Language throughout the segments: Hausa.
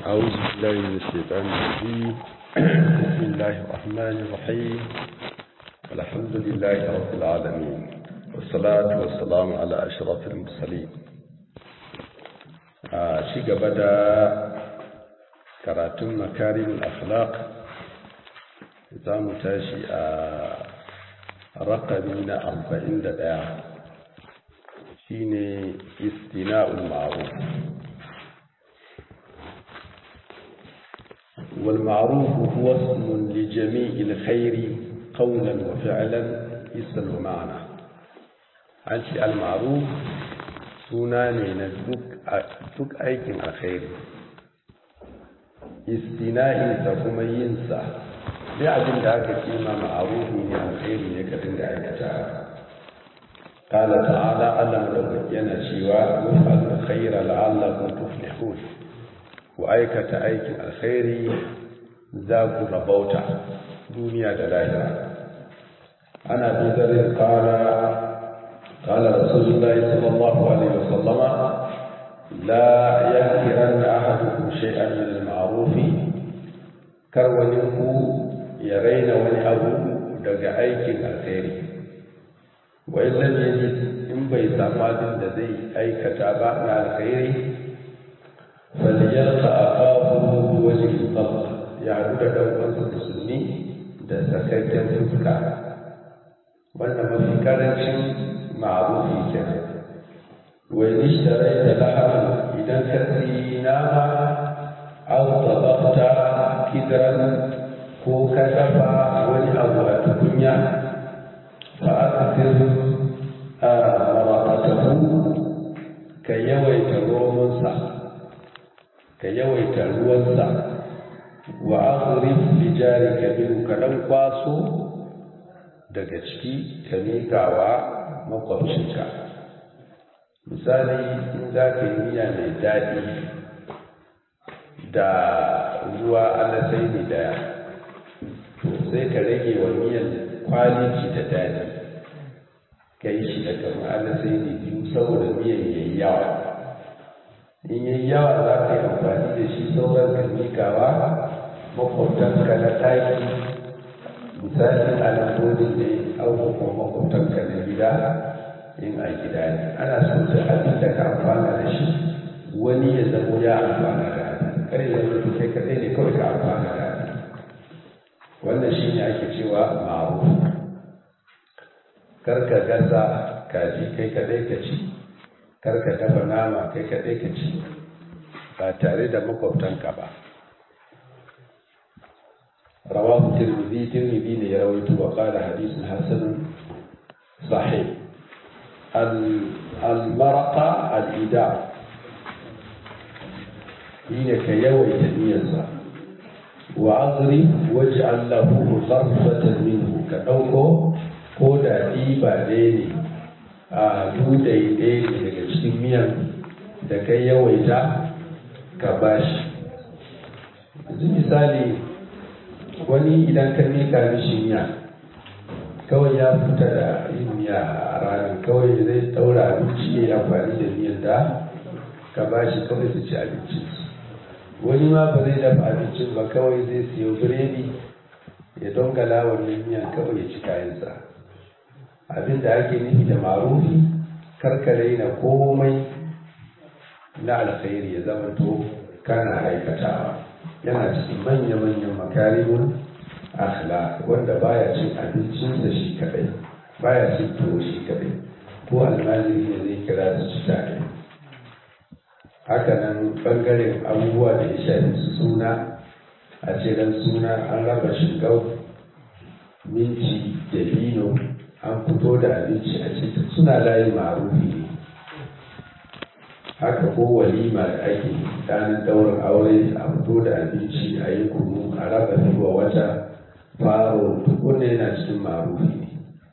أعوذ بالله من الشيطان الرجيم بسم الله الرحمن الرحيم الحمد لله رب العالمين والصلاة والسلام على أشرف المرسلين شيء بدأ karatun makarin akhlaq za mu tashi a rakami na arba'in da ɗaya shine istina'ul ma'ruf والمعروف هو اسم لجميع الخير قولا وفعلا اسم ومعنى أنت المعروف سناني ندك أيكن الخير istina'insa kuma yinsa duk abin da aka ce ma ma'arufi ne alkhairi ne ka dinga aikata qala ta'ala Allah madaukaki yana cewa wafal khaira la'allakum tuflihun ku aikata aikin alkhairi za ku rabauta duniya da lahira ana bizarin qala qala rasulullahi sallallahu alaihi wasallama لا يحقرن أحدكم شيئا من المعروف كرونكو يرين وني أبو دقا أيكين الخير وإن لم يجد إن بيسامات الذي أي كتابة مع الخير فليلقى أخاه بوجه الطلق يعود دوقا السني da sakakken fuska wannan mafi karancin ma'arufi kenan وإن اشتريت لحما إذا كسيناها أو طبقت كدرا ko ka dafa wani abu a tukunya fa aka a marakatahu ka yawaita romansa ka yawaita ruwansa wa aghrib li jarika minhu ka dan kwaso daga ciki ka miƙawa makwabcinka misali in za ka yi miya mai daɗi da ruwa alasai ne daya to sai ka rage wa miyan kwaliti da daɗi ka yi shi da kamar alasai ne biyu saboda miyan ya yi yawa in yi yawa za ka yi amfani da shi sauran ka mikawa makwabtanka na ɗaki misali a lambodin ne abubuwan makwabtanka na gida in a gida ne ana so da abin da ka amfana da shi wani ya zamo ya amfana da abin kare ya zama kai kadai ne kawai ka amfana da abin wannan shi ne ake cewa ma'ruf kar ka gasa kaji kai kadai ka ci kar ka dafa nama kai kadai ka ci ba tare da makwabtanka ba rawahu tirmidhi tirmidhi ne ya rawaito wa qala hadithun hasanun sahih المرقة الإداء هي كيوي تنيزا وأضرب واجعل له غرفة منه كأوكو كودا ديبا ديني dudai ɗaya ne daga cikin miyan da kai yawaita ka bashi yanzu misali wani idan ka mika mishi miya kawai ya fita da yin miya a ranar kawai zai daura abinci ya yi amfani da miyan da ka ba shi kawai su ci abincin wani ma ba zai dafa abincin ba kawai zai siyo biredi ya dongala wannan miyan kawai ya ci kayansa abin da ake nufi da marufi karkare na komai na alkhairi ya zama to kana aikatawa yana cikin manya-manyan makarimun akhlaq wanda baya cin abincinsa shi kadai baya cin tuwo shi kadai ko almajiri ne zai kira su ci tare haka nan bangaren abubuwa da ya shafi su suna a ce dan suna an raba shigau minci da bino an fito da abinci a cikin suna layi marufi ne haka ko walima da ake ranar daurin aure a fito da abinci a yi kunu a raba wa wata faro duk wanda yana cikin marufi ne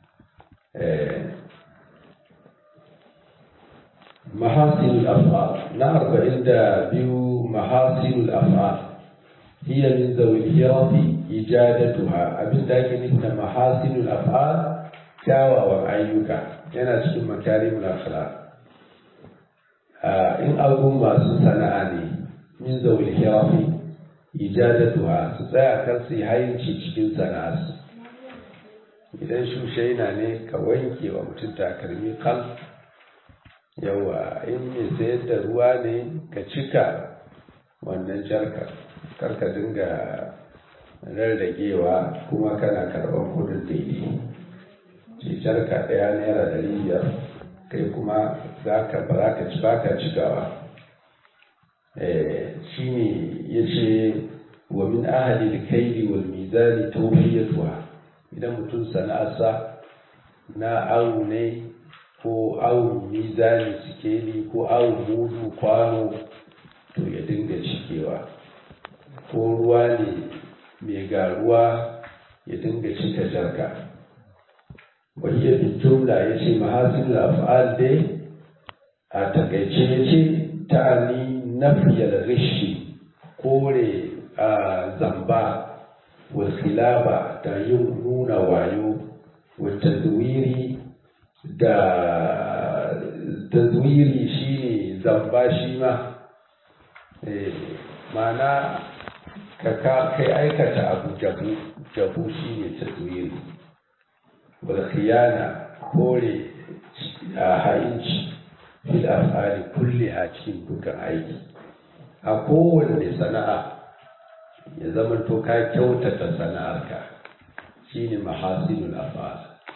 mahasinul af'al na arba'in da biyu mahasinul af'al hiya min zawil hirati ijadatuha abin da ake nufi da mahasinul af'al kyawawan ayyuka yana cikin makarimul akhlaq in abun masu sana'a ne min zauli hirafi ijadatuha su tsaya kar su yi hayinci cikin sana'arsu idan shushaina ne ka wanke wa mutum takalmi kal yawa in mai sayar da ruwa ne ka cika wannan jarka karka dinga rarragewa kuma kana karɓar kudin daidai ce jarka ɗaya naira ɗari biyar kai kuma za ka ba za ka ci ba ka cikawa shi ne ya ce wa min ahali da kaili wal mizani tawfiyatuha idan mutum sana'arsa na awu ne ko awun mizani sikeli ko awun mudu kwano to ya dinga cikewa ko ruwa ne mai garuwa ya dinga cika jarka wahiyar bin jumla ya ce mahasin af'al dai a takaice ya ce ta'ani nafiyar rishi kore a zamba wasilaba da yin nuna wayo wata zuwiri da tazwiri shine zamba shi ma mana ka kai aikata abu jabu jabu shine tazwiri wal khiyana kore a ha'inci fil af'ali kulli a cikin dukkan aiki a kowanne sana'a ya zama to ka kyautata sana'arka shine mahasinul af'al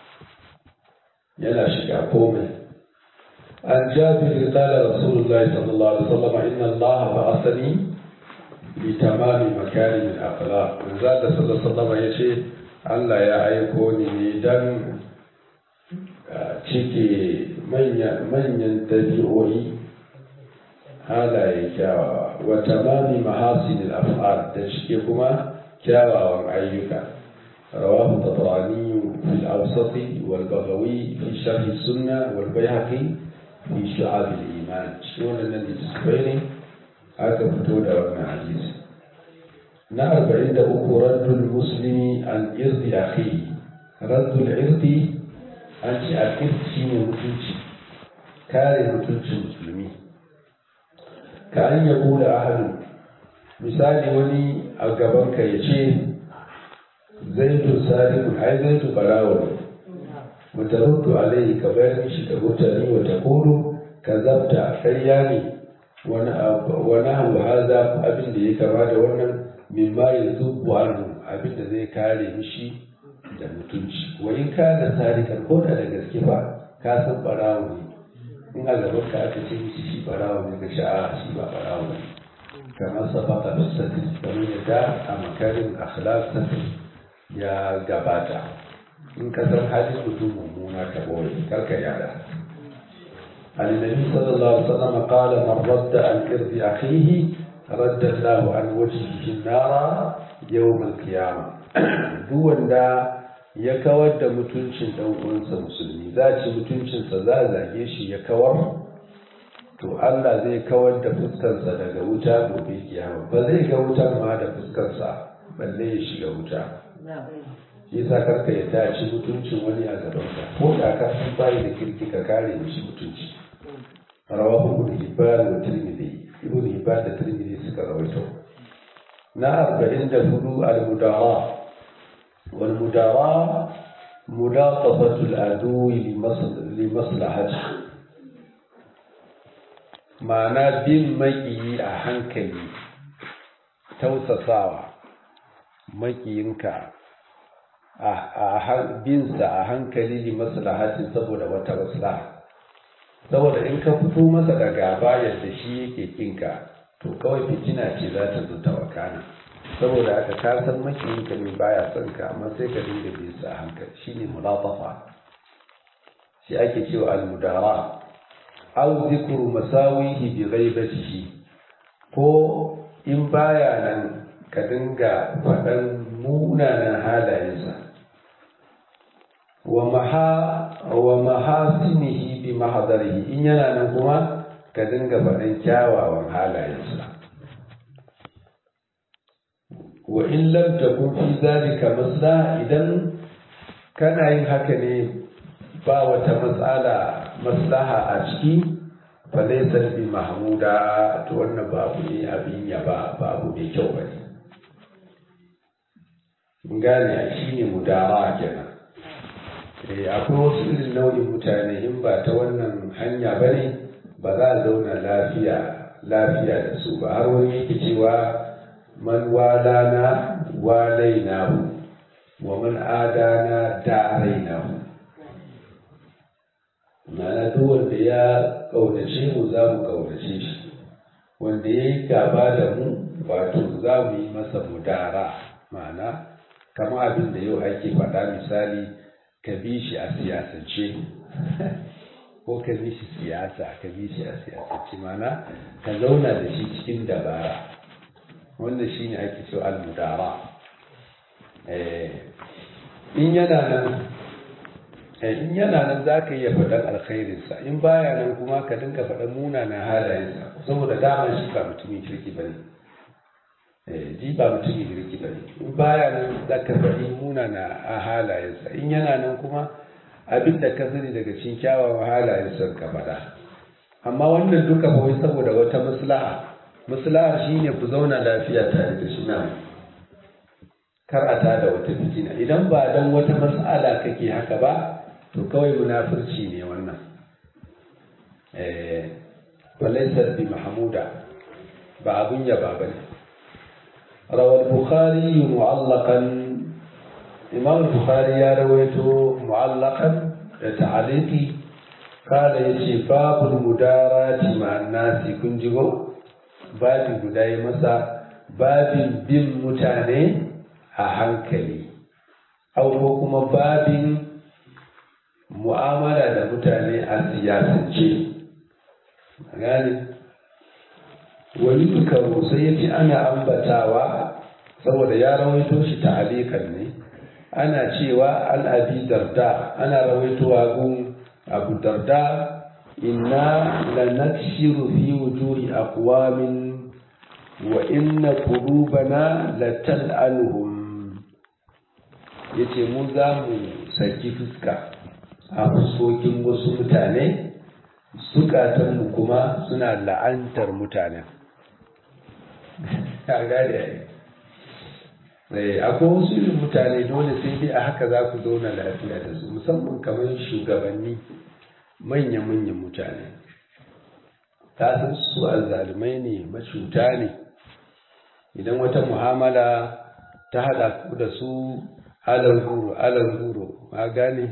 yana shiga komai an jabir qala rasulullahi sallallahu alaihi wasallam inna Allah ba'athani li tamami makarim al-akhlaq manzo da sallallahu alaihi wasallam yace Allah ya aiko ni ne dan cike manyan manyan tabi'o'i halaye kyawawa wa tamami mahasin al-af'al da cike kuma kyawawan ayyuka رواه الطبراني في الأوسط والبغوي في شرح السنة والبيهقي في شعاب الإيمان شلون الذي تسبيني هذا فتول أولنا عزيز نعرف عند رد المسلم عن إرض أخيه رد العرض أنت أكيد شيء متنشي كاري متنشي مسلمي كأن يقول أحد مثال وني أقبلك يشيه zaidu salimu ai zaidu barawo ne mutaruddu alaihi ka bayar mishi da mutane wa taqulu kazabta ƙarya ne wani wani abu haza abin da ya kama da wannan mimma yazubu anhu abin da zai kare mishi da mutunci wa in kana salikan ko da da gaske ba ka san barawo ne in a gaban ka aka ce mishi shi barawo ne ka sha'a shi ba barawo ne kamar sabaka bisati kamar yadda a makarin akhlaq sanin ya gabata in ka san halin mutum mummuna ka boye karka yada النبي صلى الله عليه وسلم قال من رد عن إرض أخيه رد الله عن وجهه النار يوم القيامة دون دا ya kawar da mutuncin ɗan uwansa musulmi za ci mutuncinsa za a zage shi ya kawar to Allah zai kawar da fuskarsa daga wuta gobe kiyama ba zai ga wutar ma da fuskarsa balle ya shiga wuta shi yasa karka ya tashi mutuncin wani a gabanka ko da ka san bai da kirki ka kare mishi mutunci rawahu ibn hibban wa tirmidhi ibn hibban da tirmidhi suka rawaito na 44 al-mudara wal mudara mudatafatu al-adu li maslahati ma'ana bin maƙiyi a hankali tausasawa makiyinka a binsa a hankali li maslahatin saboda wata maslaha saboda in ka fito masa da gaba yadda shi yake kinka to kawai fitina ce za ta zo ta wakana saboda aka ka san makiyinka ne baya son ka amma sai ka dinga bin sa a hankali shine mulatafa shi ake cewa al-mudara aw zikru masawihi bi ghaibatihi ko in baya nan ka dinga faɗan munanan halayensa wa mahasinihi bi mahadarihi in yana nan kuma ka dinga faɗan kyawawan halayensa wa in lam takun fi zalika masla idan kana yin haka ne ba wata matsala maslaha a ciki falaisar bi mahmuda to wannan babu ne abin yaba babu mai kyau ba ne gane shi ne mudara kenan akwai wasu irin nau'in mutane in ba ta wannan hanya ba ne ba za a zauna lafiya lafiya da su ba har wani yake cewa man walana walainahu wa man adana darainahu ma'ana duk wanda ya kaunace mu za mu kaunace shi wanda ya yi gaba da mu wato za mu yi masa mudara ma'ana kamar abin da yau ake faɗa misali ka bi shi a siyasance ko ka bi shi siyasa ka bi shi a siyasance ma'ana ka zauna da shi cikin dabara wannan shi ne ake cewa al-mudara in yana nan in yana nan za ka iya faɗan alkhairinsa in baya nan kuma ka dinga faɗan munanan halayensa saboda dama shi ba mutumin kirki ba ne ji ba mutumin kirki ba ne in baya nan za ka faɗi munana a halayensa in yana nan kuma abin da ka sani daga cikin kyawawan halayensa ka faɗa amma wannan duka ba wai saboda wata maslaha maslahar shine ku zauna lafiya tare da shi nan kar a tada wata fitina idan ba dan wata mas'ala kake haka ba to kawai munafurci ne wannan eh walaysa bi mahmuda ba abun yaba bane rawal bukhari mu'allaqan imam bukhari ya rawaito mu'allaqan da ta'aliki kada yace babul mudarati ma'an nasi kun jigo babin guda yi masa babin bin mutane a hankali au ko kuma babin mu'amala da mutane a siyasance gani wani karo sai ya ce ana ambatawa saboda ya rawaito shi ta'alikan ne ana cewa an abi darda ana rawaitowa gun abu darda inna lanakshiru fi wujuhi aqwamin wa inna qulubana latal'anuhum yace mu za mu saki fuska a fuskokin wasu mutane zukatanmu kuma suna la'antar mutane a gane akwai wasu irin mutane dole sai dai a haka za ku zauna lafiya da su musamman kamar shugabanni manya-manyan mutane ta san su azzalumai ne macuta ne idan wata mu'amala ta haɗa ku da su alan guro alan guro ma gane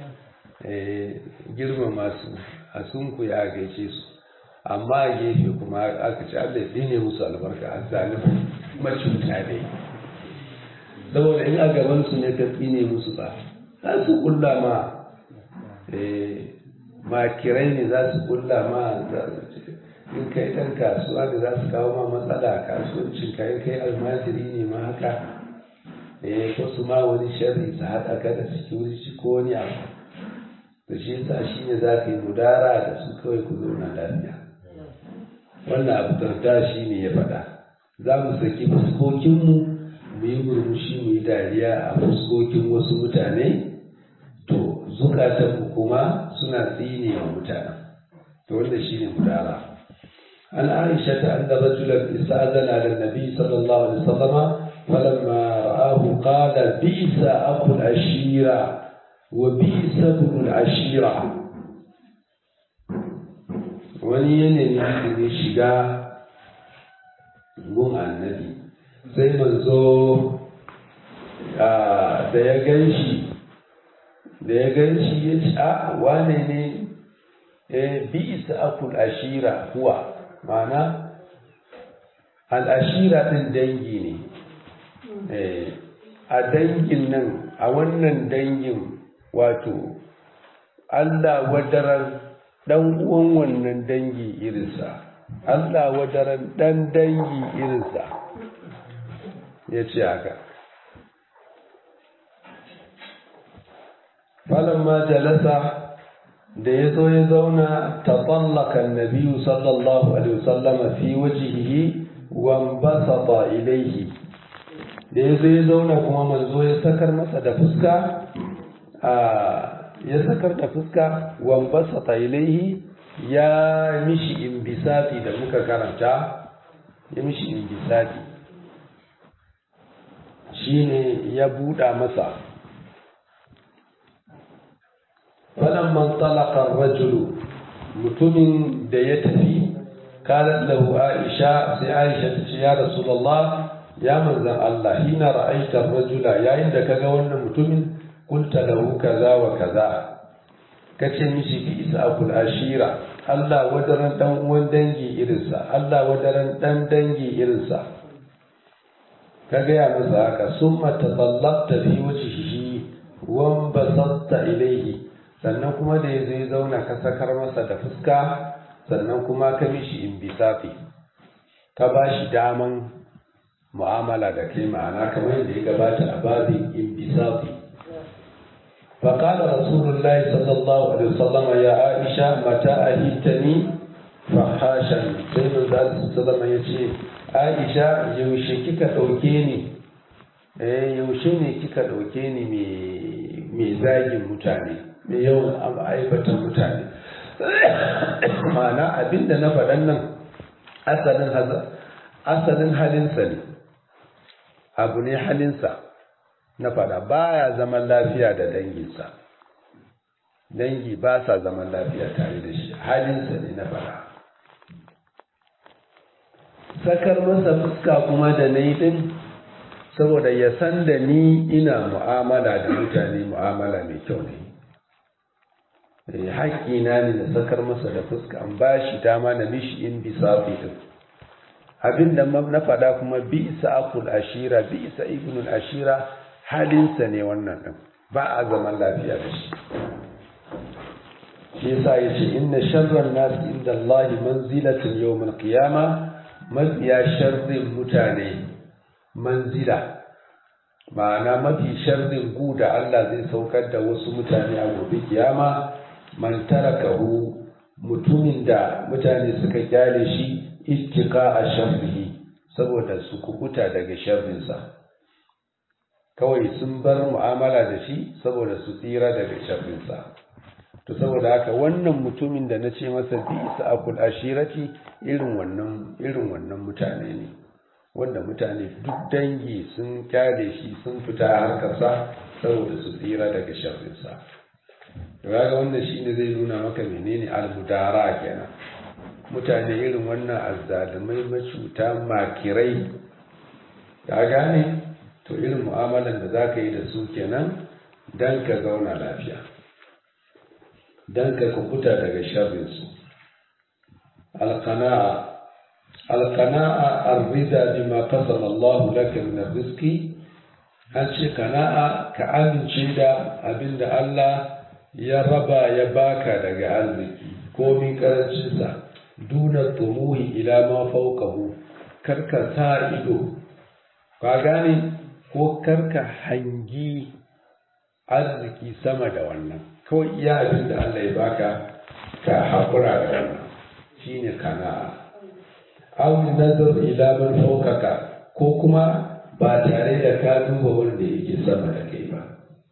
girma masu a sunku ya gaishe su amma a gefe kuma aka ci Allah ya ne musu albarka a zalimai macuta ne saboda in a gaban su ne ka tsine musu ba za su kulla ma makirai ne za su kulla ma in kai ɗan kasuwa da za su kawo ma matsala a kasuwancin ka in kai almajiri ne ma haka ko su ma wani sharri su haɗa ka da security ko wani abu da shi yasa shi ne za ka yi mudara da su kawai ku zauna lafiya wannan abu darda shi ne ya faɗa za mu saki fuskokinmu mu yi murmushi mu yi dariya a fuskokin wasu mutane to zukatanmu kuma suna tsine wa mutane to wanda shi ne mudara an aisha ta an da rajulan ista'azana da nabi sallallahu alaihi wasallama falamma ra'ahu qala bi'sa aqul ashira وبئس ابن العشيرة wani yanayi da ne shiga gun annabi sai manzo da ya gan shi da ya gan shi ya ce a wane ne bi isa akul ashira kuwa mana al'ashira ɗin dangi ne a dangin nan a wannan dangin wato Allah wadaran ɗan uwan wannan dangi irinsa Allah wadaran ɗan dangi irinsa ya ce haka falamma jalasa da ya zo ya zauna ta tsallaka nabiyu sallallahu alaihi wasallama fi wajihihi wambasata ilaihi da ya zo ya zauna kuma manzo ya sakar masa da fuska ya sakar da fuska wambasata ilaihi ya mishi imbisati da muka karanta ya mishi imbisati shine ya buɗa masa falamman talakar rajulu mutumin da ya tafi kalat lahu aisha sai aisha ta ce ya rasulullah ya manzan Allah hina ra'aita rajula yayin da kaga wannan mutumin kulta lahu kaza wa kaza kace mishi bi isa akul ashira Allah wadaran dan uwan dangi irinsa Allah wadaran dan dangi irinsa ka gaya masa haka summa tatallabta fi wajhihi wa basatta ilayhi sannan kuma da yazo ya zauna ka sakar masa da fuska sannan kuma ka mishi imbisafi ka bashi daman mu'amala da kai ma'ana kamar yadda ya gabata a babin imbisafi فقال رسول الله صلى الله عليه وسلم يا عائشة متى أهيتني فحاشا سيد الله صلى الله عليه وسلم Aisha yaushe kika ɗauke ni eh yaushe ne kika ɗauke ni mai zagin mutane mai yawan aibatan mutane ma'ana abinda na faɗan nan asalin asalin halinsa ne abu ne halinsa na faɗa baya zaman lafiya da danginsa dangi ba sa zaman lafiya tare da shi halinsa ne na faɗa sakar masa fuska kuma da na yi ɗin saboda ya san da ni ina mu'amala da mutane mu'amala mai kyau ne haƙƙina ne na sakar masa da fuska an ba shi dama na mishi in bisa ɗin abin da na faɗa kuma bi isa akul ashira bi isa ibnul ashira halinsa ne wannan ɗin ba a zaman lafiya da shi shi yasa ya ce inna sharran nasi inda Allah manzilatin yawmal qiyama mafiya sharrin mutane manzila ma'ana mafi sharrin gu da Allah zai saukar da wasu mutane a gobe kiyama man tarakahu mutumin da mutane suka kyale shi ittika a sharrihi saboda su kukuta daga sharrinsa kawai sun bar mu'amala da shi saboda su tsira daga sharrinsa to saboda haka wannan mutumin da na ce masa bi isa akul ashirati irin wannan irin wannan mutane ne wanda mutane duk dangi sun kyale shi sun fita harkarsa saboda su tsira daga sharrinsa to kaga wannan shine zai nuna maka menene almudara kenan mutane irin wannan azzalumai macuta makirai ka gane to irin mu'amalan da za ka yi da su kenan don ka zauna lafiya don ka kukuta daga sharrinsu alkana'a alkana'a arrida bima qasama Allah laka min rizqi an ce kana'a ka amince da abinda Allah ya raba ya baka daga arziki komin karancinsa duna tumuhi ila ma fawqahu karka sa ido ka gane ko karka hangi arziki sama da wannan kawai iya abin da Allah ya baka ka haƙura da wannan shine kana'a aw nazar ila man fawqaka ko kuma ba tare da ka duba wanda yake sama da kai ba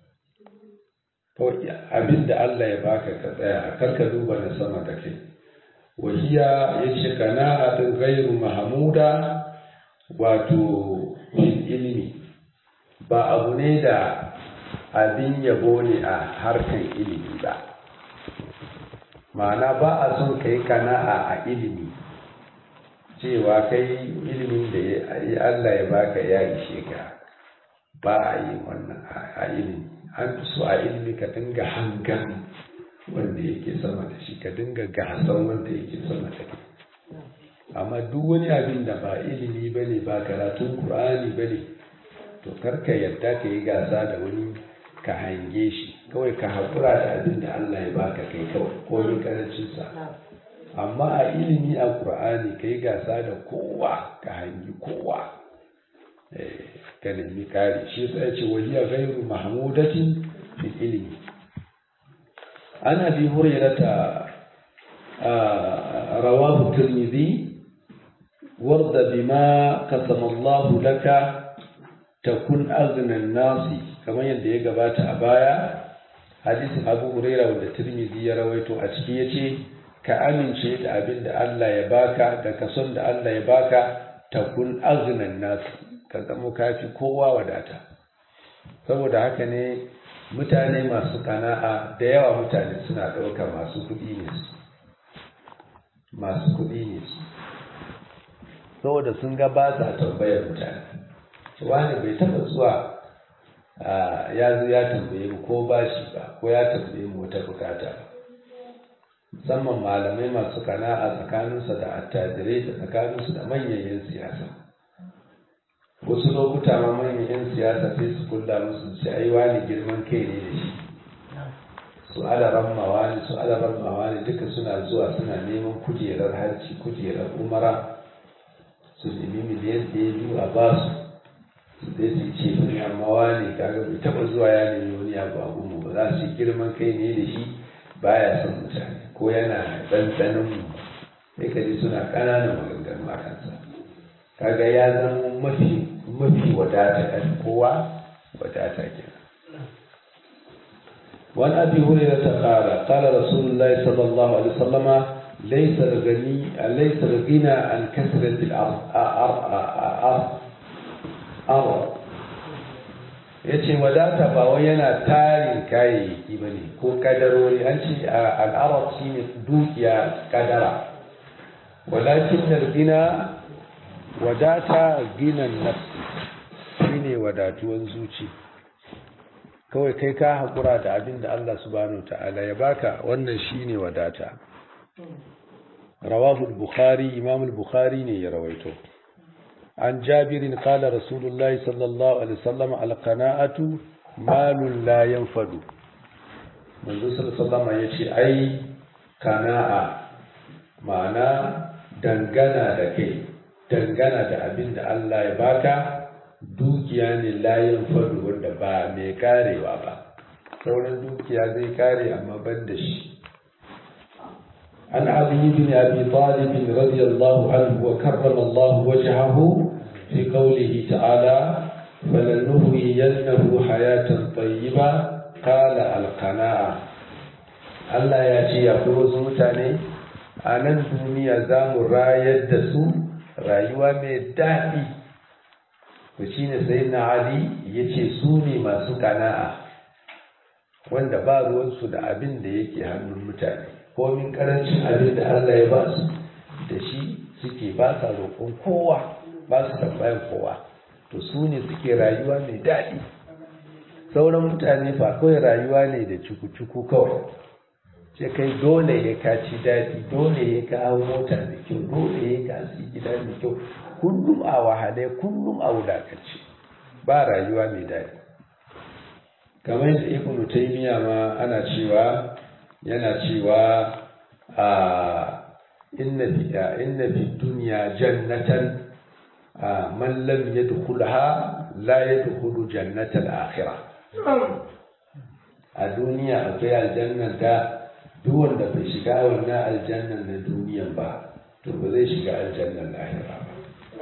kawai abin da Allah ya baka ka tsaya karka duba na sama da kai wahiya yace kana'atun ghairu mahmuda wato ilimi ba abu ne da abin yabo ne a harkan ilimi ba ma'ana ba a son ka yi kana'a a ilimi cewa kai ilimin da Allah ya baka ya ishe ka ba a yi wannan a ilimi an fi so a ilimi ka dinga hangan wanda yake sama da shi ka dinga gasan wanda yake sama da kai amma duk wani abin da ba ilimi ba ne ba karatun ƙur'ani ba ne to karka yadda ka yi gasa da wani ka hange shi kawai ka haƙura da abin da Allah ya baka kai kawai ko ni karancinsa amma a ilimi a ƙur'ani ka yi gasa da kowa ka hangi kowa ka nemi kare shi sai ce wahiya gairu mahmudatin fil ilimi ana bi hurairata rawahu tirmidhi warda bima qasama Allah laka takun aznan nasi kamar yadda ya gabata a baya hadisin Abu Huraira wanda Tirmidhi ya rawaito a ciki yace ka amince da abin da Allah ya baka da kason da Allah ya baka takun aznan nasu ka zama kafi kowa wadata saboda haka ne mutane masu kana'a da yawa mutane suna ɗauka masu kuɗi ne su masu kuɗi ne su saboda sun ga ba sa tambayar mutane wani bai taɓa zuwa ya zo ya tambaye mu ko ba shi ba ko ya tambaye mu wata bukata ba musamman malamai masu kana'a tsakaninsa da attajirai da tsakaninsu da manyan 'yan siyasa wasu lokuta ma manyan 'yan siyasa sai su kulla musu su ai wani girman kai ne da shi su alaran mawani su alaran mawani duka suna zuwa suna neman kujerar harci kujerar umara su nemi miliyan ɗaya biyu a basu su zai su ce wani amma wani kaga bai taɓa zuwa ya nemi wani abu a gumu ba za su girman kai ne da shi baya son mutane ko yana ɗanɗanon mu sai ka ji suna ƙananan maganganu a kansa kaga ya zama mafi mafi wadata ɗan kowa wadata kenan وعن ابي هريره قال قال رسول الله صلى الله عليه وسلم ليس الغني ليس الغنى عن كثره الارض ارض yace wadata ba wai yana tarin kayayyaki ba ne ko kadarori an ce al'arab shi ne dukiya kadara walakin gina wadata ginan nafsi shi ne wadatuwan zuci kawai kai ka haƙura da abin da Allah subhanahu ta'ala ya baka wannan shine wadata rawahu al-bukhari imam al-bukhari ne ya rawaito an jabirin qala rasulullahi sallallahu alaihi wasallam al-qana'atu malun la yanfadu manzo sallallahu alaihi yace ai kana'a ma'ana dangana da kai dangana da abin da Allah ya baka dukiya ne layin fadu wanda ba mai karewa ba sauran dukiya zai kare amma ban da shi an ali bin abi talib radiyallahu anhu wa karrama Allah wajhahu fi qawlihi ta'ala falanuhyiyannahu hayatan tayyiba qala al-qana'a Allah ya ce ya wasu mutane a nan duniya za mu rayar da su rayuwa mai daɗi to shi ne sai na ali ya ce su ne masu kana'a wanda ba ruwansu da abin da yake hannun mutane komin karancin abin da allah ya ba su da shi suke ba sa roƙon kowa ba su tambayan kowa to su ne suke rayuwa mai daɗi sauran mutane ba kawai rayuwa ne da cuku-cuku kawai ce kai dole ya kaci daɗi dole ya ka hau mota da kyau dole ya ka su gida da kyau kullum a wahale kullum a wulakanci ba rayuwa mai daɗi kamar yadda ibn taymiya ma ana cewa yana cewa a inna fi inna fi dunya jannatan man lam yadkhulha la yadkhulu jannatal akhirah a duniya akwai aljannan da duk wanda bai shiga wannan aljannan na duniyan ba to ba zai shiga aljannan lahira ba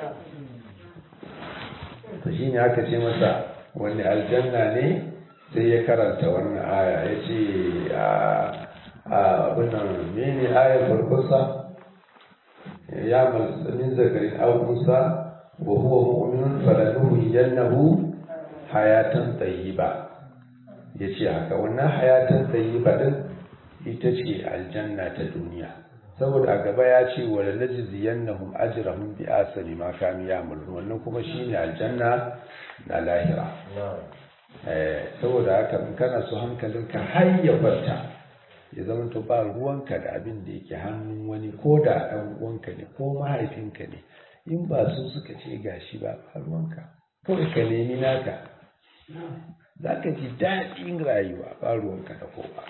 to shi ne aka ce masa wani aljanna ne sai ya karanta wannan aya ya ce a abinan mene ayar farkonsa ya min zakarin aukunsa wa huwa mu'minun falanuhu yannahu hayatan tayyiba ya ce haka wannan hayatan tayyiba din ita ce aljanna ta duniya saboda a gaba ya ce wa la najziyannahum ajrahum bi asani ma kanu ya'malun wannan kuma shine aljanna na lahira eh saboda haka in kana so hankalinka har ya kwanta ya zama to ba ruwanka da abin da yake hannun wani ko da ɗan uwanka ne ko mahaifinka ne in ba su suka ce gashi ba ba ruwanka kawai ka nemi naka za ka ji daɗin rayuwa ba ruwanka da kowa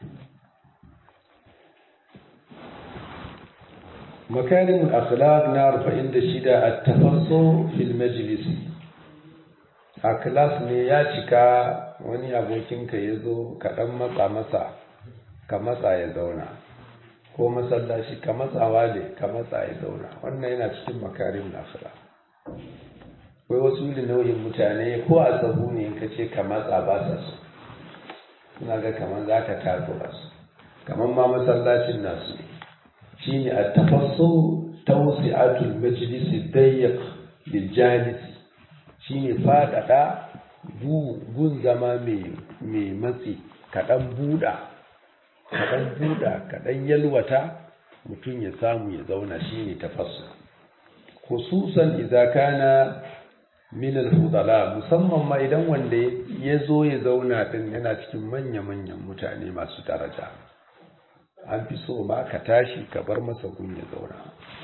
مكارم الأخلاق نعرف عند شدة التفصل في المجلس a class ne ya cika wani abokinka ya zo ka ɗan matsa masa ka matsa ya zauna ko masallaci ka matsawa ne ka matsa ya zauna wannan yana cikin makarim na akhlaq akwai wasu irin nau'in mutane ko a sahu ne in ka ce ka matsa ba sa so suna ga kamar za ka takura su kamar ma masallacin nasu ne shine at-tafassu tawsi'atul majlis ad-dayyq lil jalis shine fadada gun zama mai matsi kaɗan buɗa kaɗan buɗa kaɗan yalwata mutum ya samu ya zauna shine tafassu khususan idza kana min al-fudala musamman ma idan wanda ya zo ya zauna din yana cikin manya-manyan mutane masu daraja an fi so ma ka tashi ka bar masa gun ya zauna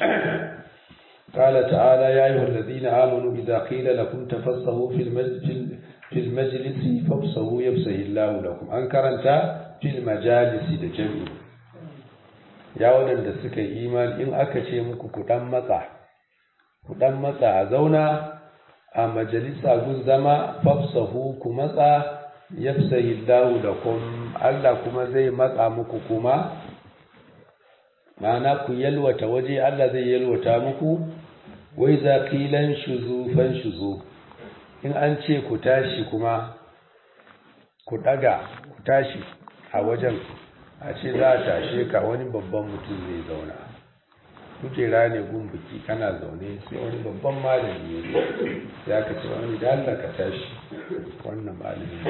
قال تعالى يا أيها الذين آمنوا إذا قيل لكم تفصحوا في المسجد في المجلس فافصحوا يفصح الله لكم أنكرنت في المجالس لجميع يا ولد da suka yi imani in aka ce muku ku dan matsa ku dan matsa a zauna a majalisa gun zama fafsahu ku matsa yafsahi Allahu lakum Allah kuma zai matsa muku kuma ma'ana ku yalwata waje Allah zai yalwata muku wai za kilan shuzu fan shuzu in an ce ku tashi kuma ku daga ku tashi a wajen a ce za a tashe ka wani babban mutum zai zauna kujera ne gun biki kana zaune sai wani babban malami ya zo ya ka ce wani da Allah ka tashi wannan malami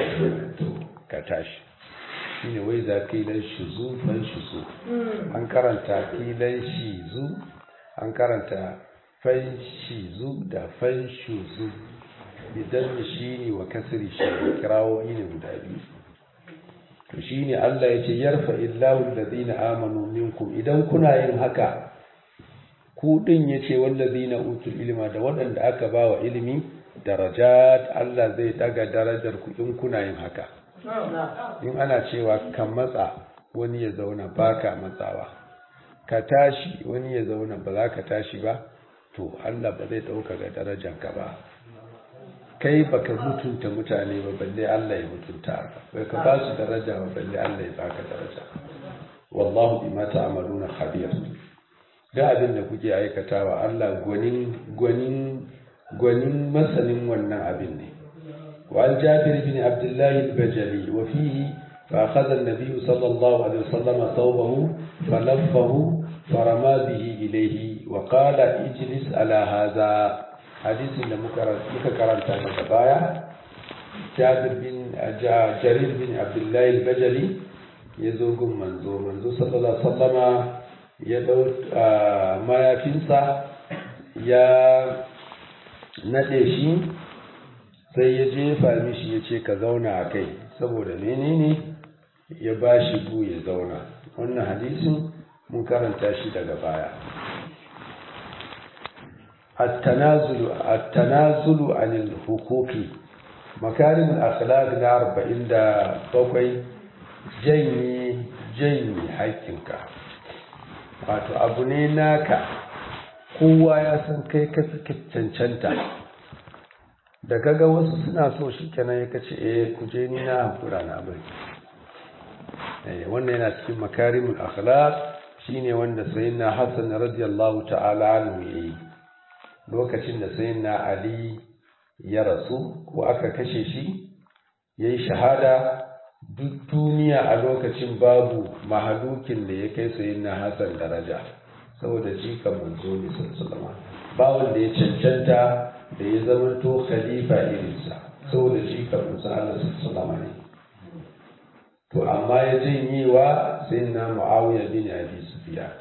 ka tashi shine wai za kilan shuzu fan shuzu an karanta kilan shizu an karanta fan shizu da fan shuzu idan shi ne wa kasiri shi ne kirawo ne guda biyu to shi ne Allah ya ce yarfa illahu alladhina amanu minkum idan kuna yin haka ku din yace wallazina utul ilma da waɗanda aka ba wa ilimi darajat Allah zai daga darajar ku in kuna yin haka in ana cewa ka matsa wani ya zauna baka matsawa ka tashi wani ya zauna ba za ka tashi ba to Allah ba zai ɗauka ga darajanka ba kai baka mutunta mutane ba balle Allah ya mutunta ka bai ka ba su daraja ba balle Allah ya baka daraja wallahu bima ta'maluna khabir da abin da kuke aikatawa Allah gwanin gwanin gwanin masanin wannan abin ne وعن جابر بن عبد الله البجلي وفيه فأخذ النبي صلى الله عليه وسلم ثوبه فلفه فرمى به إليه وقال اجلس على هذا حديث muka karanta daga baya Jabir bin Jarir bin Abdullah al-Bajali ya zo gun manzo manzo sallallahu alaihi wasallama ya dau mayafinsa ya nade shi sai ya jefa mishi ya ce ka zauna a kai saboda menene ya ba shi gu ya zauna wannan hadisin mun karanta shi daga baya التنازل عن الحقوق مكارم الأخلاق na arba'in da bakwai janye janye haƙƙinka wato abu ne naka kowa ya san kai ka cancanta da kaga wasu suna so shi kenan ya kace eh kuje ni na hakura na bari eh wannan yana cikin makarimul akhlaq shine wanda sayyidina Hassan radiyallahu ta'ala anhu yayi lokacin da sayyidina Ali ya rasu ko aka kashe shi yayi shahada duk duniya a lokacin babu mahalukin da ya kai sayyidina Hassan daraja saboda jikan manzo ne sallallahu alaihi ba wanda ya cancanta da ya zamanto khalifa irinsa saboda shi kafin sa Allah sallama ne to amma ya janyewa sai na Muawiya bin Abi Sufyan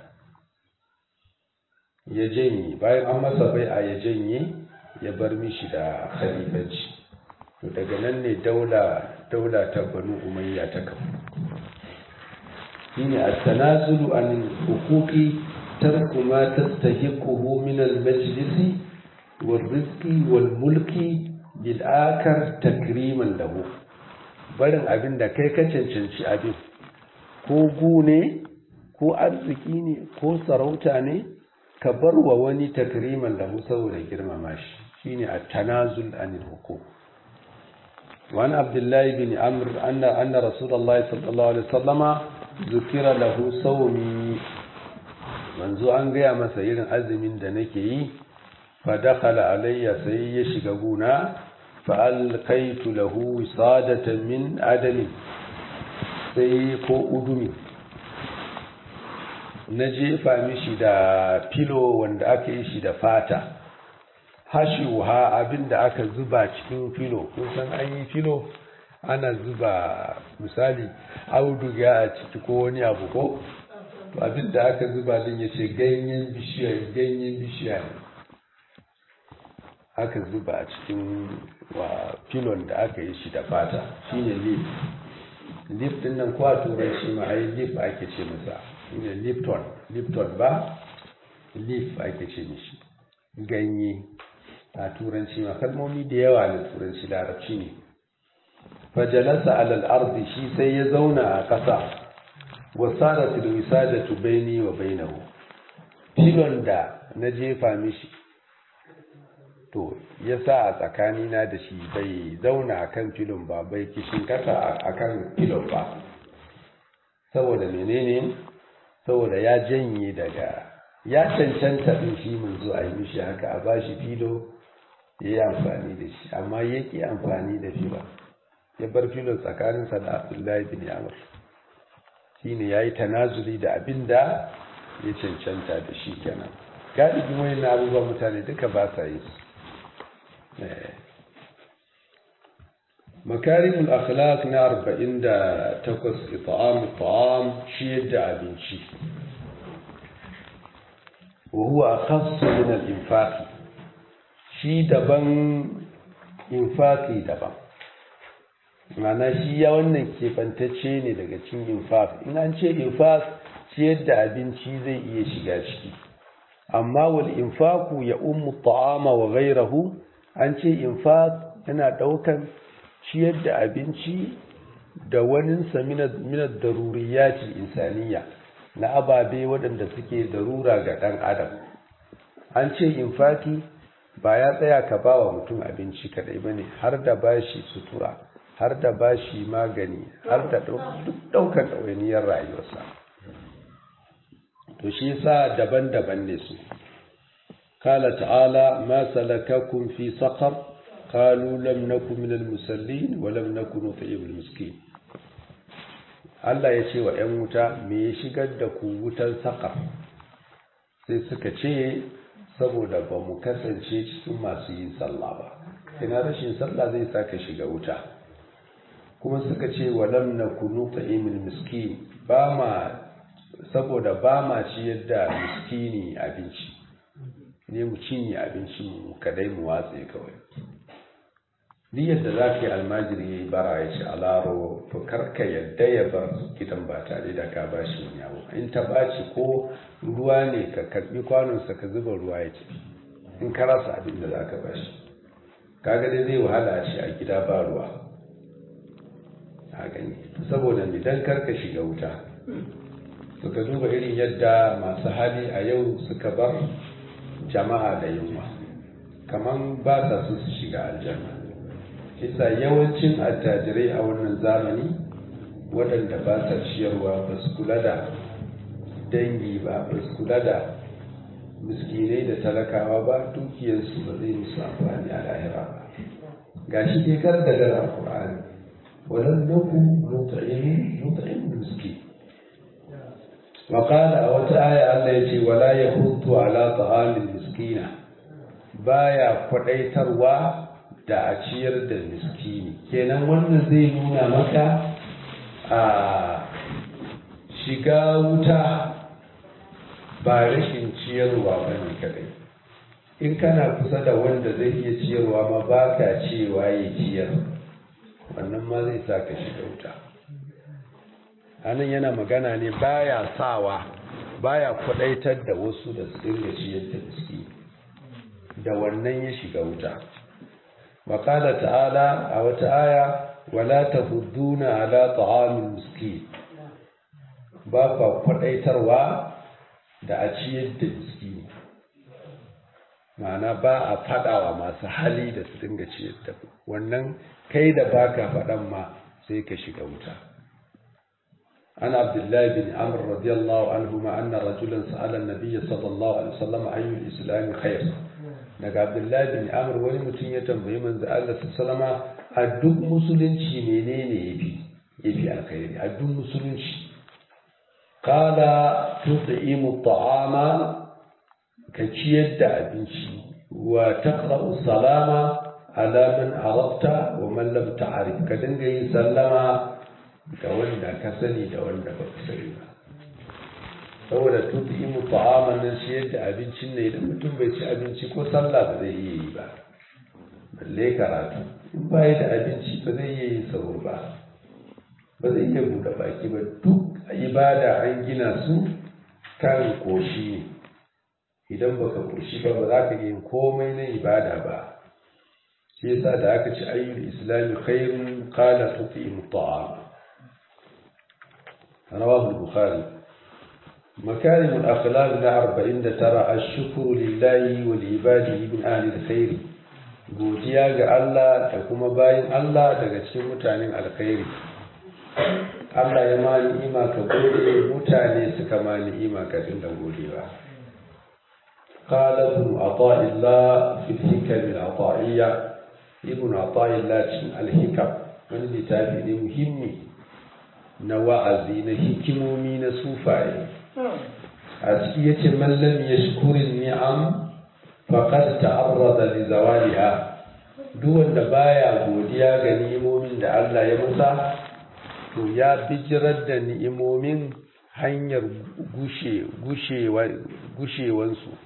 ya janye bayan an masa bai a ya janye ya bar mishi da khalifanci to daga nan ne daula daula ta Banu Umayya ta kafu shine at-tanazulu an huquqi tarku ma tastahiquhu min al-majlisi والرزق والملك بالآكر تكريما له barin abin da kai ka cancanci abin ko gu ne ko arziki ne ko sarauta ne ka bar wa wani takriman lahu saboda girmama shi shine at-tanazul anil huquq وعن عبد الله بن عمرو أن أن رسول الله صلى الله عليه وسلم ذكر له صومي منذ أن جاء مسير أزم دنكي فدخل علي سي يشغبونا فألقيت له وصادة من عدم سي كو أدمي na jefa mishi da filo wanda aka yi shi da fata hashiwa abinda aka zuba cikin filo kun san an yi filo ana zuba misali auduga a ciki ko wani abu ko to abinda aka zuba din ya ce ganyen bishiya ganyen bishiya ne aka zuba a cikin wa filon da aka yi shi da fata shine leaf leaf din nan ko a turanci ma ai leaf ake ce masa shine lipton lipton ba leaf ake ce mishi ganye a turanci ma kalmomi da yawa na turanci larabci ne fajalasa alal ardi shi sai ya zauna a ƙasa wasarat alwisadatu baini wa bainahu filon da na jefa mishi to ya sa a tsakanina da shi bai zauna a kan filon ba bai kishin kasa a kan filon ba saboda menene saboda ya janye daga ya cancanta ɗin shi mun zo a yi mishi haka a ba shi filo ya yi amfani da shi amma ya ƙi amfani da filon ya bar filon tsakaninsa da abdullahi bin yamur shi ne ya yi tanazuli da abin da ya cancanta da shi kenan galibin wani na abubuwan mutane duka ba sa yi su makarimul akhlaq na arba'in da takwas ita'am ita'am ciyar da abinci wa huwa akhassu min al-infaqi shi daban infaqi daban mana shi ya wannan kefantacce ne daga cikin infaq in an ce infaq ciyar da abinci zai iya shiga ciki amma wal infaqu ya ummu ta'ama wa ghayrahu an ce infaq yana daukan ciyar da abinci da waninsa minar daruriyati insaniya na ababe waɗanda suke darura ga ɗan adam an ce infaki ba ya tsaya ka ba wa mutum abinci kaɗai ba ne har da bashi sutura har da bashi magani har da duk ɗaukar ɗawainiyar rayuwarsa to shi sa daban-daban ne su kala ta'ala ma salakakum fi saqar قالوا لم نكن من المسلين ولم نكن نطعم المسكين Allah ya ce wa ‘yan wuta me ya shigar da ku wutar saƙa sai suka ce saboda ba mu kasance cikin masu yin sallah ba ina rashin sallah zai sa ka shiga wuta kuma suka ce wa lam na kunu ta'imul miskin ba ma saboda ba ma ciyar da miskini abinci ne mu cinye abincin mu kadai mu watse kawai ni yadda za ka yi almajiri ya yi bara ya ce alaro to karka yadda ya bar gidan ba tare da ka ba shi wani abu in ta ɓaci ko ruwa ne ka karɓi kwanonsa ka zuba ruwa ya ce in ka rasa abin da za ka ba shi kaga dai zai wahala a shi a gida ba ruwa a gani saboda idan karka shiga wuta suka duba irin yadda masu hali a yau suka bar jama'a da yunwa kaman ba sa su su shiga aljanna isa yawancin attajirai a wannan zamani waɗanda ba sa ciyarwa ba su kula da dangi ba ba su kula da miskinai da talakawa ba dukiyarsu ba zai musu amfani a lahira ba ga shi dai kar da gara Qur'ani walan naku mut'imin mut'im miskin wa qala a wata aya Allah yace wala yahutu ala ta'amil miskina baya kwadaitarwa da a ciyar da miskini kenan wannan zai nuna maka a shiga wuta ba rashin ciyarwa ba ne kadai in kana kusa da wanda zai iya ciyarwa ma ba ka cewa ya ciyar wannan ma zai sa ka shiga wuta anan yana magana ne baya sawa baya kwadaitar da wasu da su dinga ciyar da miskini da wannan ya shiga wuta وقال تعالى أو تعالى ولا تفضون على طعام المسكين بابا قدaitarwa da a ciyar da miskini ma'ana ba a faɗawa masu hali da su dinga ciyar da wannan kai da baka faɗan ma sai ka shiga wuta عن عبد الله بن عمرو رضي الله عنهما أن رجلا سأل النبي صلى الله عليه وسلم أي الإسلام خير daga abdullahi bin amr wani mutum ya tambayi manzo Allah sallama a duk musulunci menene yafi yafi alkhairi a duk musulunci qala tut'imu ta'ama ka ciyar da abinci wa taqra'u salama ala man arabta wa man lam ta'rif ka dinga yin sallama ga wanda ka sani da wanda ba ka sani ba saboda tut'imu ta'ama nan ciyar da abincin ne idan mutum bai ci abinci ko sallah ba zai iya yi ba balle karatu in ba da abinci ba zai iya yin sahur ba ba zai iya buɗe baki ba duk ibada an gina su kan koshi ne idan baka koshi ba ba za ka yi komai na ibada ba shi yasa da aka ci ayyul islami khairun qala tuqimu ta'am rawahu al-bukhari مكارم الأخلاق نا أربعين ترى الشكر لله ولعباده من أهل الخير godiya ga Allah da kuma bayan Allah daga cikin mutanen alkhairi Allah ya ma ni'ima ka gode mutane suka ma ni'ima ka dinga godewa qala ibn ata'illah fi al-hikam al-ata'iyya ibn ata'illah cikin al-hikam wani littafi ne muhimmi na wa'azi na hikimomi na sufaye a ciki yace man lam yashkurin ni'am faqad ta'arrada li zawaliha duk wanda baya godiya ga ni'imomin da Allah ya masa to ya bijirar da ni'imomin hanyar gushe gushewansu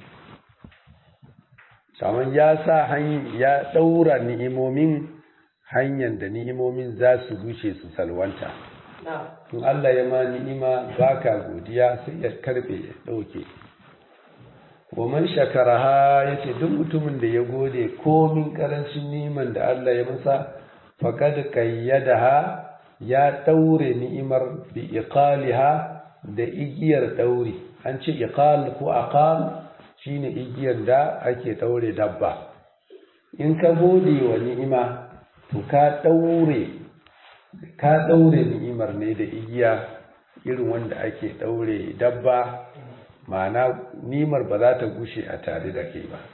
kamar ya sa ya ɗaura ni'imomin hanyar da ni'imomin za su gushe su salwanta in Allah ya ma ni'ima baka godiya sai ya karbe ya ɗauke wa man shakaraha yace duk mutumin da ya gode komin karancin ni'iman da Allah ya masa faqad qayyadaha ya daure ni'imar bi iqaliha da igiyar dauri an ce iqal ko aqal shine igiyar da ake daure dabba in ka gode wa ni'ima to ka daure ka daure ni'imar ne da igiya irin wanda ake daure dabba ma'ana nimar ba za ta gushe a tare da kai ba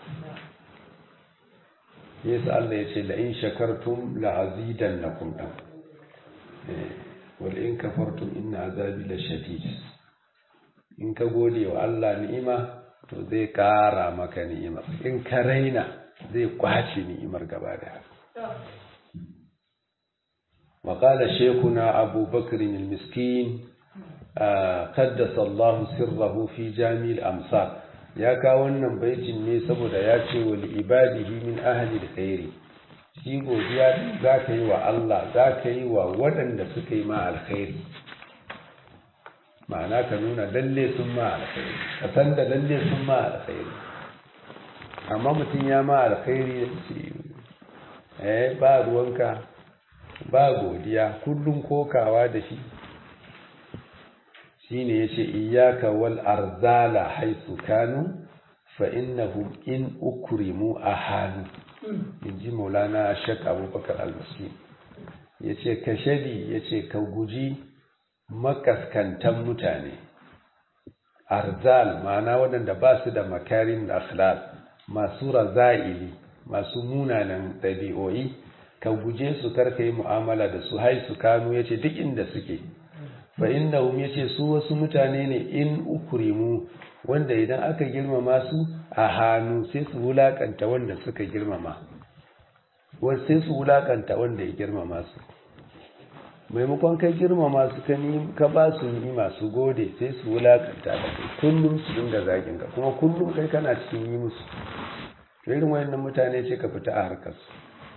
yasa Allah ya ce la'in shakartum la'azidan na kundan wal in kafartum inna azabi la shadid in ka gode wa Allah ni'ima to zai kara maka ni'imar in ka raina zai kwace ni'imar gaba da وقال شيخنا أبو بكر المسكين قدس الله سره في جامع الأمصار ya kawo wannan baitin ne saboda ya ce wa ibadihi min ahli alkhairi shi godiya za ka yi wa Allah za ka yi wa waɗanda suka yi ma alkhairi ma'ana ka nuna lalle sun ma alkhairi ka san da lalle sun ma alkhairi amma mutum ya ma alkhairi eh ba ruwanka ba godiya kullum kokawa da shi shine yace iyyaka wal arzala haythu kanu fa innahum in ukrimu ahanu inji maulana shek abubakar al-muslim yace ka shadi yace ka guji makaskantan mutane arzal ma'ana waɗanda ba su da makarin akhlaq masu raza'ili masu munanan ɗabi'o'i ka guje su karka yi mu'amala da su hai su kanu yace duk inda suke fa innahum yace su wasu mutane ne in ukrimu wanda idan aka girmama su a hannu sai su wulakanta wanda suka girmama wasu sai su wulakanta wanda ya girmama su maimakon kai girmama su ka ni ka ba su ni'ima su gode sai su wulakanta da kai kullum su dinga zagin ka kuma kullum kai kana cikin yi musu irin wayannan mutane ce ka fita a harkar su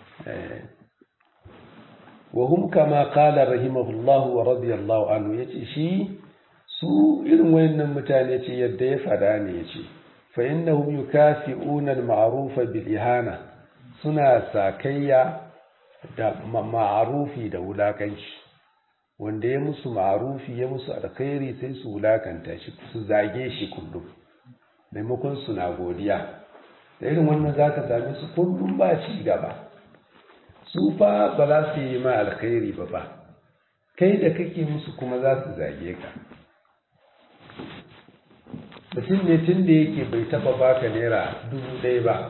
وهم كما قال رحمه الله ورضي الله عنه yace shi su irin wayannan mutane ce yadda ya fada ne yace fa innahum yukafi'una al-ma'ruf bil ihana suna sakayya da ma'rufi da wulakanci wanda ya musu ma'rufi ya musu alkhairi sai su wulakanta shi su zage shi kullum maimakon suna godiya da irin wannan zaka same su kullum ba ci gaba su fa ba za su yi ma alkhairi ba ba kai da kake musu kuma za su zage ka mutum ne tun da yake bai taba baka naira dubu ɗaya ba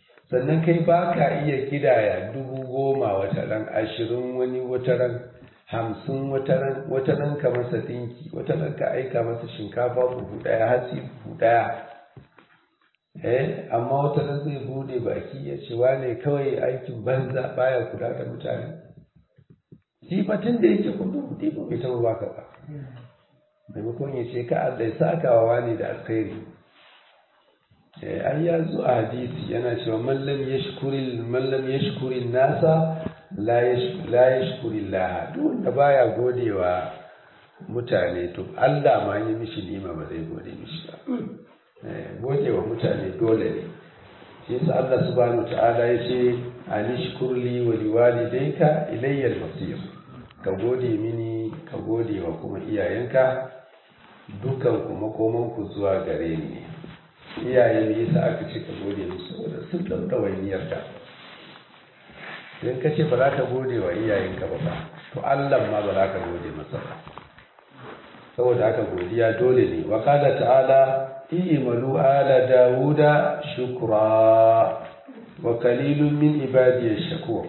sannan kai ba ka iya kidaya dubu goma wata ran ashirin wani wata ran hamsin wata ran ka masa dinki wata ran ka aika masa shinkafa buhu daya hatsi buhu daya eh amma wata ran zai bude baki ya ce wane kawai aikin banza baya kula da mutane sifatin da yake kudu kudi ba bai taɓa baka ba maimakon ya ce ka Allah ya saka wa wani da alkhairi ai ya zo a hadisi yana cewa man lam yashkuri man lam yashkuri nasa la yashkuri Allah duk wanda baya godewa mutane to Allah ma yi mishi nima ba zai gode mishi ba godewa mutane dole ne shi yasa Allah subhanahu ta'ala ya ce anishkur li wa liwalidayka ilayya al-masir ka gode mini ka gode wa kuma iyayenka dukan kuma koman ku zuwa gare ni ne iyaye ne yasa aka ce ka gode musu saboda sun dauka wainiyar ka idan ka ce ba za ka gode wa iyayenka ba ba to Allah ma ba za ka gode masa ba saboda haka godiya dole ne wa qala ta'ala i'malu ala dawuda shukra wa qalilun min ibadiy shakur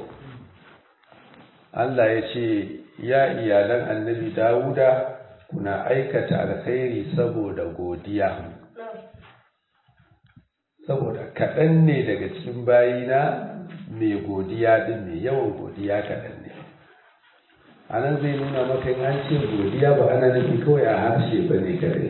Allah ya ce ya iyalan annabi dawuda kuna aikata alkhairi saboda godiya saboda kaɗan ne daga cikin bayina mai godiya din mai yawan godiya kaɗan ne a nan zai nuna maka in an ce godiya ba ana nufin kawai a harshe ba ne kare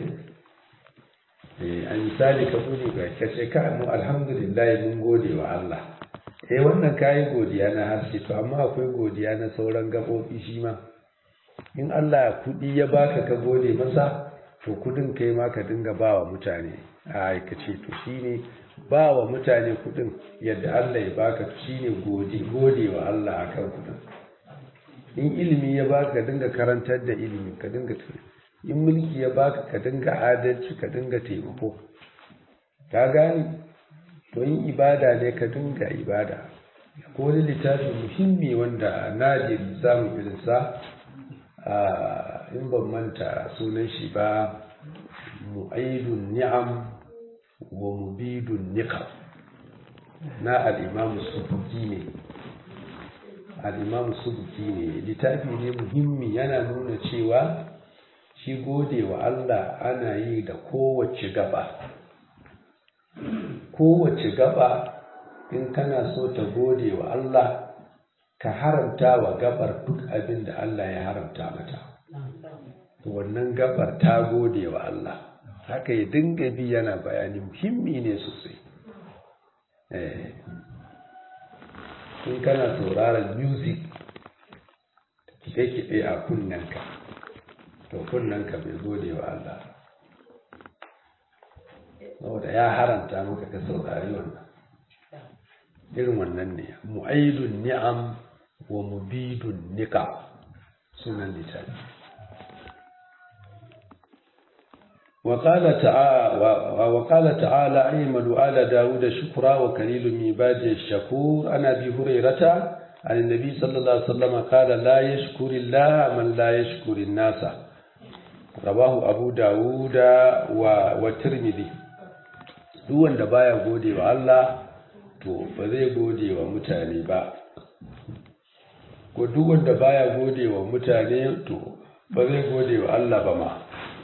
a misali ka bude ga ka ce ka mu alhamdulillah mun gode wa Allah eh wannan kayi godiya na harshe to amma akwai godiya na sauran gaɓoɓi shi ma in Allah kuɗi ya baka ka gode masa to kudin kai ma ka dinga ba wa mutane a aikace to shine ba wa mutane kudin yadda Allah ya baka to shine gode gode wa Allah akan kudin in ilimi ya baka ka dinga karantar da ilimi ka dinga in mulki ya baka ka dinga adalci ka dinga taimako ka gani to in ibada ne ka dinga ibada ko wani littafi muhimmi wanda nadir samun irinsa in ban manta sunan shi ba mu'aidun ni'am wa mubidun niqam na al'imamu subuki ne al'imamu subuki ne littafi ne muhimmi yana nuna cewa shi gode wa Allah ana yi da kowace gaba kowace gaba in kana so ta gode wa Allah ka haramta wa gabar duk abin da Allah ya haramta mata wannan gabar ta gode wa Allah haka ya dinga bi yana bayani muhimmi ne sosai in kana sauraron music kiɗe-kiɗe a kunnanka to kunnanka bai gode wa Allah saboda ya haramta maka ka saurari wannan irin wannan ne mu'aidun ni'am wa mubidun nika sunan littafi وقال تعالى وقال تعالى اعملوا على داود شكرا وكليل من عباده الشكور عن ابي هريره عن النبي صلى الله عليه وسلم قال لا يشكر الله من لا يشكر الناس رواه ابو داود والترمذي duk wanda baya gode wa Allah to ba zai gode wa mutane ba ko duk wanda baya gode wa mutane to ba zai gode wa Allah ba ma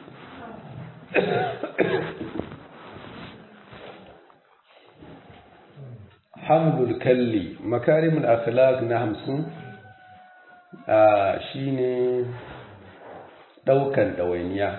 hamdul kalli makarimul akhlaq na hamsin shine daukan ɗawainiya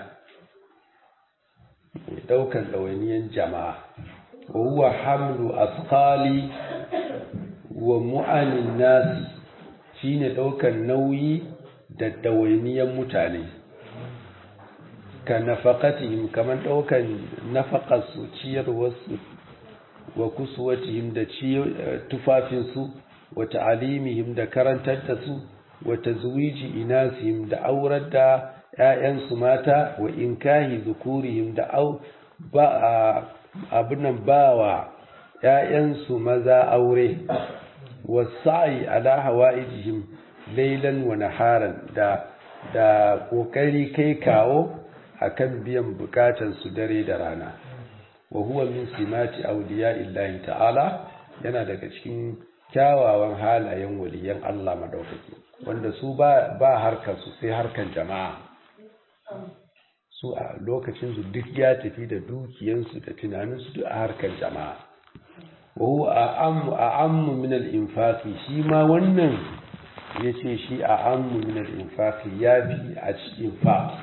daukan ɗawainiyan jama'a wa huwa hamlu asqali wa mu'anin nasi shine daukan nauyi da ɗawainiyan mutane ka nafaqatihim kaman daukan nafaqarsu ciyarwarsu wa kusuwatihim da tufafinsu wa ta'alimihim da karantar da su wa tazwiji inasihim da aurar da ‘ya'yansu mata wa inkahi zukurihim da au ba abinan ba wa ‘ya'yansu maza aure wa sa'i ala hawa'ijihim lailan wa naharan da da ƙoƙari kai kawo akan biyan bukatansu dare da rana wa huwa min simati awliya illahi ta'ala yana daga cikin kyawawan halayen waliyan Allah madaukaki wanda su ba harkar su sai harkar jama'a su a lokacin su duk ya tafi da dukiyansu da tunaninsu duk a harkar jama'a wahu a ammu min al-infaqi shi ma wannan yace shi a ammu min al-infaqi ya fi a cikin fa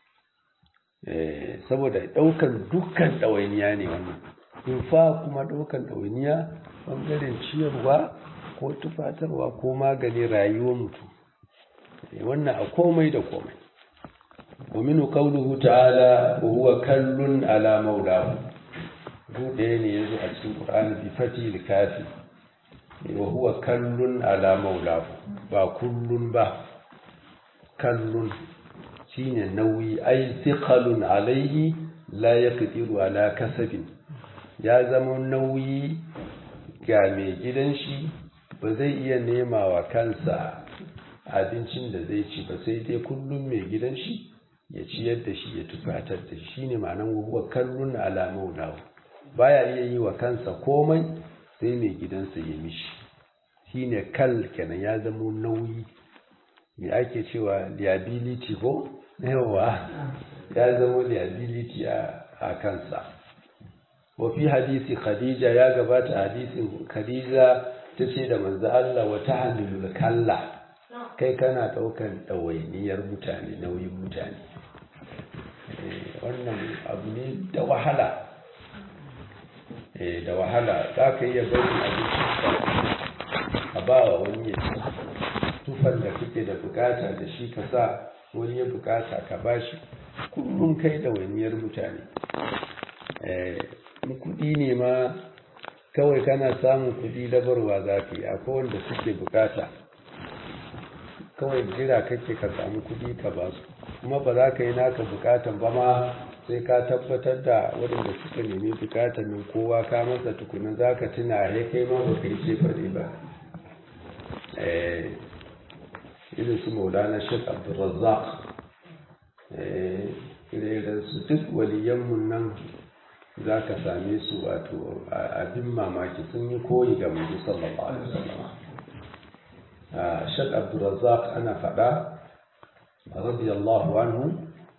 saboda daukan dukkan dawainiya ne wannan infa kuma daukan dawainiya bangaren ciyarwa ko tufatarwa ko magani rayuwar mutum wannan a komai da komai ومنه قوله تعالى وهو كل على مولاه bude ne yazo a cikin Qur'ani bi fati likafi wa huwa kallun ala maulahu ba kullun ba kallun shine nauyi ai thiqalun alaihi la yaqdiru ala kasabin ya zama nauyi ga mai gidan shi ba zai iya nema wa kansa abincin da zai ci ba sai dai kullum mai gidan shi ya ciyar da shi ya tufatar da shi shine ma'anar wa kallun ala maulahu baya iya yi wa kansa komai sai mai gidansa ya mishi shine kal kenan ya zama nauyi me ake cewa liability ko yawa ya zama liability a kansa wa fi hadisi khadija ya gabata hadisin khadija ta ce da manzo Allah wa tahmilul kalla kai kana daukan ɗawainiyar mutane nauyin mutane wannan abu ne da wahala da wahala za ka iya bari abinci a ba wa wani ya ci tufan da kake da bukata da shi ka sa wani ya bukata ka ba shi kullum kai da waniyar mutane kudi ne ma kawai kana samun kudi dabarwa za ka yi akwai wanda suke bukata kawai jira kake ka samu kudi ka ba su kuma ba za ka yi naka bukatan ba ma sai ka tabbatar da waɗanda suka nemi bukatan nan kowa ka masa tukunan za ka tuna ya kai ma ba ka yi ce faɗi ba irin su maulana shek abdulrazzaq irin su duk waliyanmu nan za ka same su wato abin mamaki sun yi koyi ga mai sallallahu alaihi wasallam shek abdulrazzaq ana faɗa radiyallahu anhu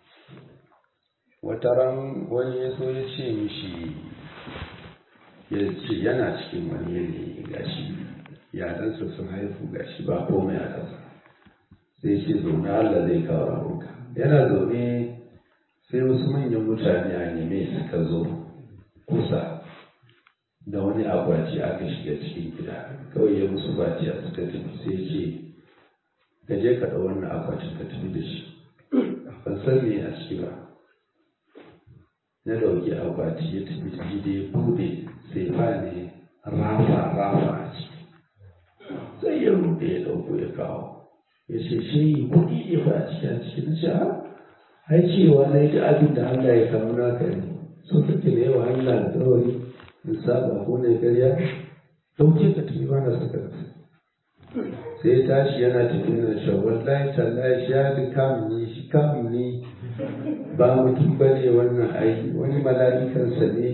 wata ran wani ya so ya ce mishi ya ce yana cikin wani yanayi gashi yaransa sun haifu gashi ba komai a ƙasa sai ce zaune Allah zai kawo rahonka yana zaune sai wasu manyan mutane a neme suka zo kusa da wani akwati aka shiga cikin gida kawai ya musu baciya suka tafi sai ce ka je ka ɗau wannan akwatin ka tafi da shi ban san me a ciki ba na ɗauki akwati ya tafi da gida ya buɗe sai ba ne rafa rafa a ciki sai ya ruɗe ya ɗauko ya kawo ya ce shi kuɗi ne ba a ciki a ciki na ce ai cewa na yi abin da Allah ya kamu naka ne so kake da yawa Allah alƙawari in saba ko ne ƙarya ɗauke ka tafi ba na saka sai ya tashi yana tafi na shi wallahi tallahi shi ya fi kamuni shi kamuni ba mutum ba ne wannan ai wani mala'ikansa ne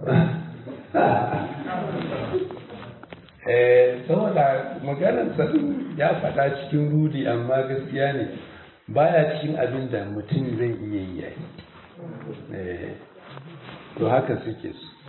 saboda maganar sanin ya faɗa cikin rudi amma gaskiya ne baya cikin abin da mutum zai iya yi to haka suke su